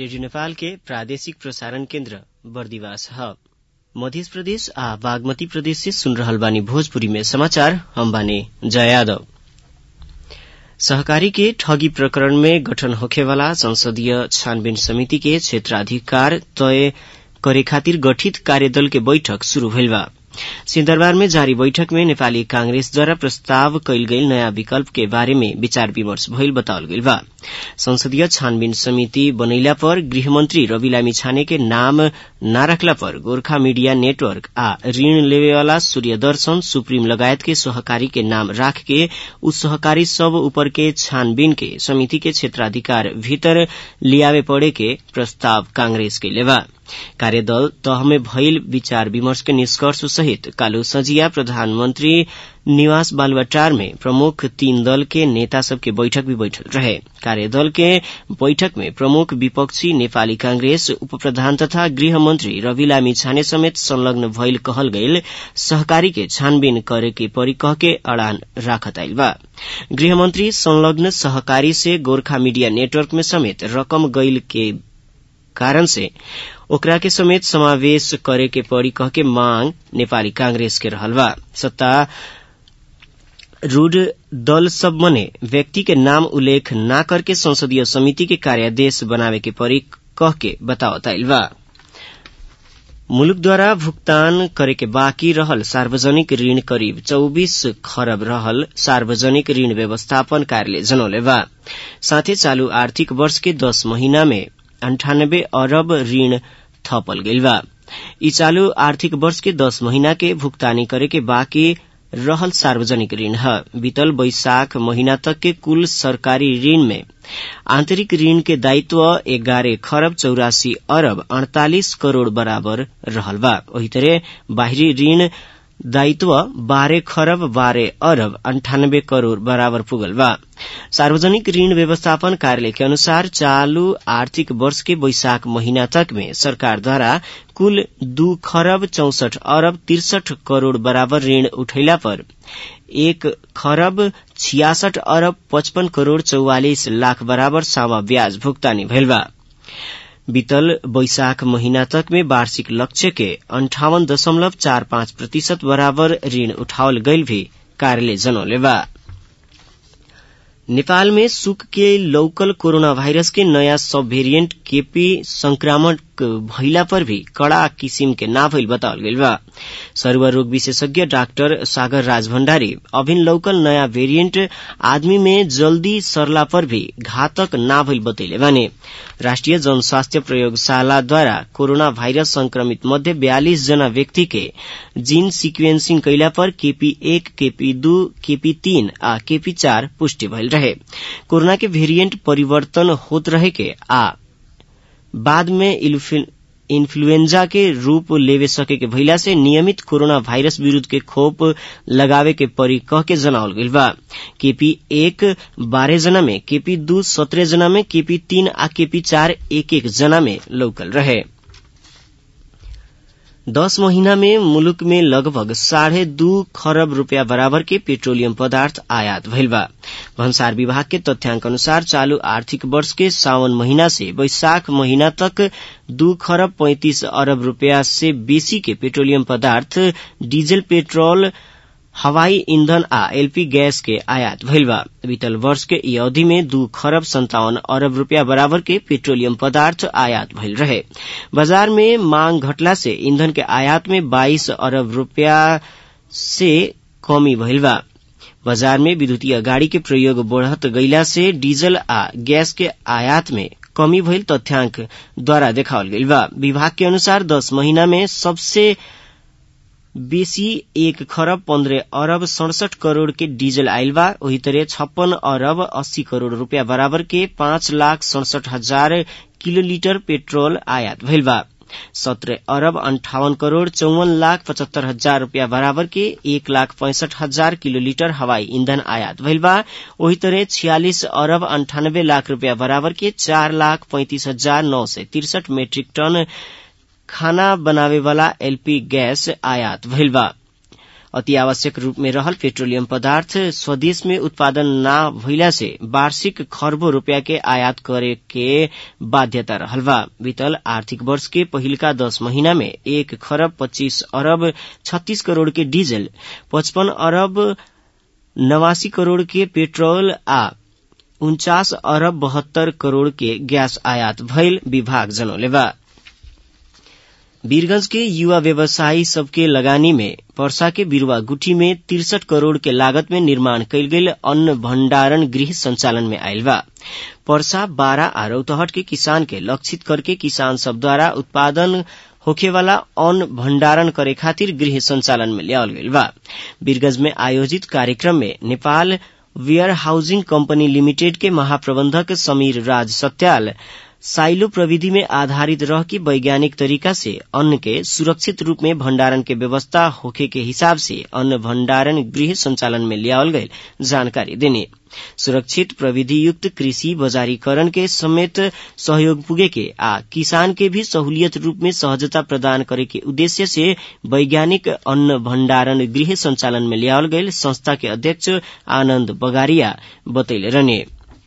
radio Nepal के प्रादेशिक प्रसारण केन्द्र बर्दिवास ह मध्य प्रदेश आ बागमती प्रदेश से सुन रहल बानी भोजपुरी में समाचार हम बानी जया यादव सहकारी के ठगी प्रकरण में गठन होखेवाला संसदीय छानबीन समिति के क्षेत्राधिकार तय करे खातिर गठित कार्यदल के बैठक शुरू भइल बा सिंहदरबार में जारी बैठक में नेपाली कांग्रेसद्वारा प्रस्ताव कयल गईल नयाँ विकल्प के बारे में विचार विमर्श भइल बतावल गईल बा संसदीय छानबीन समिति बनैला पर गृहमंत्री रवि लामी छाने के नाम न रखला पर गोर्खा मीडिया नेटवर्क आ ऋण लेवेवाला सूर्य दर्शन सुप्रीम लगायत के सहकारी के नाम राख के उ सहकारी सब ऊपर के छानबीन के समिति के क्षेत्राधिकार भीतर लियावे पड़े के प्रस्ताव कांग्रेस के लेवा कार्यदल तह में भइल विचार विमर्श के निष्कर्ष सहित कालू सजिया प्रधानमंत्री निवास बालुवाटार में प्रमुख तीन दल के नेता सबके बैठक भी बैठल रहे कार्यदल के बैठक में प्रमुख विपक्षी नेपाली कांग्रेस उप प्रधान तथा गृह मंत्री रवि लामी छाने समेत संलग्न भइल कहल गईल सहकारी के छानबीन करे के परी कह के अड़ान राखत आइल बा गृहमंत्री संलग्न सहकारी से गोर्खा मीडिया नेटवर्क में समेत रकम गईल के कारण से ओकरा के समेत समावेश करे के पड़ी कह के मांग नेपाली कांग्रेस के रहल बा सत्ता रूढ़ दल सब मने व्यक्ति के नाम उल्लेख न करके संसदीय समिति के कार्यादेश बनावे के परी कह के बतावत आइल बा मुलुकद्वारा भुगतान करे के बाँकी रहल सार्वजनिक ऋण करीब चौबीस खरब रहल सार्वजनिक ऋण व्यवस्थापन कार्यालय जनौले बा साथै चालू आर्थिक वर्ष के दस महीना में अंठानब्बे अरब ऋण थपल गईल बा ई चालू आर्थिक वर्ष के दस महीना के भुगतानी करे के बाँकी रहल सार्वजनिक ऋण है बीतल बैशाख महीना तक के कुल सरकारी ऋण में आंतरिक ऋण के दायित्व एगारह खरब चौरासी अरब अड़तालीस करोड़ बराबर रहल बा वही तरह बाहरी ऋण दायित्व बारह खरब बारह अरब अंठानब्बे करोड़ बराबर पुगल बा सार्वजनिक ऋण व्यवस्थापन कार्यालय के अनुसार चालू आर्थिक वर्ष के बैशाख महीना तक में सरकार द्वारा कुल दू खरब चौसठ अरब तिरसठ करोड़ बराबर ऋण उठैला पर एक खरब छियासठ अरब पचपन करोड़ चौवालिस लाख बराबर सावा ब्याज भुगतानी भइल बा बीतल बैशाख महीना तक में वार्षिक लक्ष्य के अंठावन दशमलव चार पाँच प्रतिशत बराबर ऋण उठावल गईल भी कार्यालय जनौले बा नेपाल में सुक के लोकल कोरोना वायरस के नयाँ सब वेरिएंट केपी संक्रामक भइला पर भी कड़ा किसिम के ना भइल बतावल गईल बा सर्व रोग विशेषज्ञ डाक्टर सागर राज भण्डारी अभिन लोकल नयाँ वेरिएंट आदमी में जल्दी सरला पर भी घातक ना भइल बतैले बाने राष्ट्रिय जनस्वास्थ्य प्रयोगशालाद्वारा कोरोना भाइरस संक्रमित मध्ये बयालिस जना व्यक्ति के जीन सिक्वेन्सिंग कैला पर केपी एक केपी दू केपी तीन आ केपी चार पुष्टि भइल रहे कोरोना के वेरिएंट परिवर्तन होत रहे के आ बाद में इन्फ्लुएंजा के रूप लेवे सके के भइला से नियमित कोरोना वायरस विरूद्ध के खोप लगावे के परी कह के जनावल गईल बा केपी एक बारह जना में केपी दू सत्रह जना में केपी तीन आ केपी चार एक एक जना में लौकल रहे दस महीना में मुलुक में लगभग साढ़े दू खरब रूपया बराबर के पेट्रोलियम पदार्थ आयात भइल बा भन्सार विभाग के तथ्याङ्क अनुसार चालू आर्थिक वर्ष के सावन महीना से वैशाख महीना तक दू खरब पैंतीस अरब रूपया से बेसी के पेट्रोलियम पदार्थ डीजल पेट्रोल हवाई ईंधन आ एलपी गैस के आयात भइल बा बीतल वर्ष के ई अवधि में दू खरब संतावन अरब रूपया बराबर के पेट्रोलियम पदार्थ आयात भइल रहे बाजार में मांग घटला से ईंधन के आयात में बाइस अरब रूपया से कमी भइल बा बाजार में विद्युतीय गाड़ी के प्रयोग बढ़त गईला से डीजल आ गैस के आयात में कमी भइल तथ्याङ्क द्वारा देखावल गईल बा विभाग के अनुसार दस महीना में सबसे बेसी एक खरब पन्ध्र अरब सड़सठ करोड़ के डीजल आइल बा वही तरह छप्पन अरब अस्सी करोड़ रूपया बराबर के पाँच लाख सड़सठ हजार किलोलीटर पेट्रोल आयात भइल बा सत्रह अरब अंठावन करोड़ चौवन लाख पचहत्तर हजार रूपया बराबर के एक लाख पैंसठ हजार किलोलीटर हवाई ईंधन आयात भइल बा वही तरह छियालिस अरब अंठानब्बे लाख रूपया बराबर के चार लाख पैंतीस हजार नौ सय तिरसठ मेट्रिक टन खाना बनावे वाला एलपी गैस आयात भइल बा अति आवश्यक रूप में रहल पेट्रोलियम पदार्थ स्वदेश में उत्पादन न भइला से वार्षिक खरबों रूपया के आयात करे के बाध्यता रहल बा बीतल आर्थिक वर्ष के पहिलका दस महीना में एक खरब पच्चीस अरब छत्तीस करोड़ के डीजल पचपन अरब नवासी करोड़ के पेट्रोल आ उन्चास अरब बहत्तर करोड़ के गैस आयात भइल विभाग जनौले बा वीरगंज के युवा व्यवसायी सबके लगानी में पर्सा के बिरुवा गुठी में तिरसठ करोड़ के लागत में निर्माण कयल गेल अन्न भण्डारण गृह संचालन में आयल बा पर्सा बारा आ रौतहट के किसान के लक्षित करके किसान सब द्वारा उत्पादन होखेवाला अन्न भण्डारण करे खातिर गृह संचालन में ल्याओल गईल बा वीरगंज में आयोजित कार्यक्रम में Nepal warehousing company limited के महाप्रबंधक समीर राज सत्याल साइलो प्रविधि में आधारित रह के वैज्ञानिक तरीका से अन्न के सुरक्षित रूप में भण्डारण के व्यवस्था होखे के हिसाब से अन्न भण्डारण गृह संचालन में लियावल गईल जानकारी देने सुरक्षित प्रविधि युक्त कृषि बजारीकरण के समेत सहयोग पुगे के आ किसान के भी सहूलियत रूप में सहजता प्रदान करे के उद्देश्य से वैज्ञानिक अन्न भण्डारण गृह संचालन में लियावल गईल संस्था के अध्यक्ष आनन्द बगारिया बतैले रहने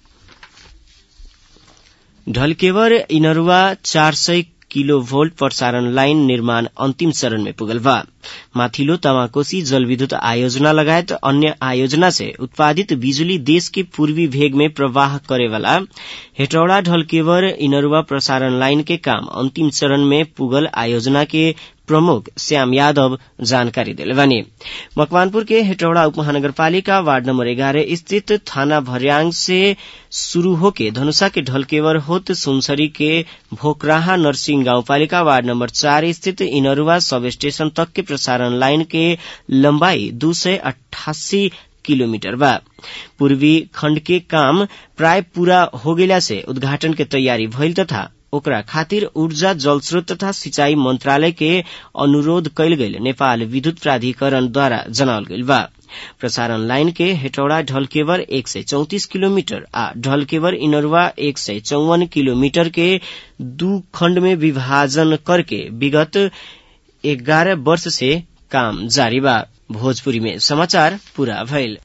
ढलकेवर इनरुवा चार सय किलो भोल्ट प्रसारण लाइन निर्माण अन्तिम चरण में पुगल बा माथिल्लो तमाकोसी जलविद्युत आयोजना लगायत अन्य आयोजना से उत्पादित बिजुली देश के पूर्वी भेग में प्रवाह करेवाला हेटौड़ा ढलकेवर इनरुवा प्रसारण लाइन के काम अन्तिम चरण में पुगल आयोजना के प्रमुख श्याम यादव जानकारी दिले बानी मकवानपुर के हेटौड़ा उपमहानगरपालिका वार्ड नंबर ग्यारह स्थित थाना भर्यांग से शुरू होके धनुषा के ढलकेवर होत सुनसरी के भोकराहा नरसिंह गाउँपालिका वार्ड नंबर चार स्थित इनरुवा सब स्टेशन तक के प्रसारण लाइन के लंबाई दू सय अठासी किलोमीटर बा पूर्वी खण्ड के काम प्राय पूरा हो गेला से उद्घाटन के तैयारी भइल तथा ओकरा खातिर ऊर्जा जलस्रोत तथा सिंचाई मंत्रालय के अनुरोध कयल गेल नेपाल विद्युत प्राधिकरण द्वारा जनावल गेल बा प्रसारण लाइन के हेटौड़ा ढलकेवर एक सय चौतिस किलोमीटर आ ढलकेवर इनरवा एक सय चौवन किलोमीटर के दू खण्ड में विभाजन करके विगत एघारह वर्ष से काम जारी बा भोजपुरी में समाचार पूरा भइल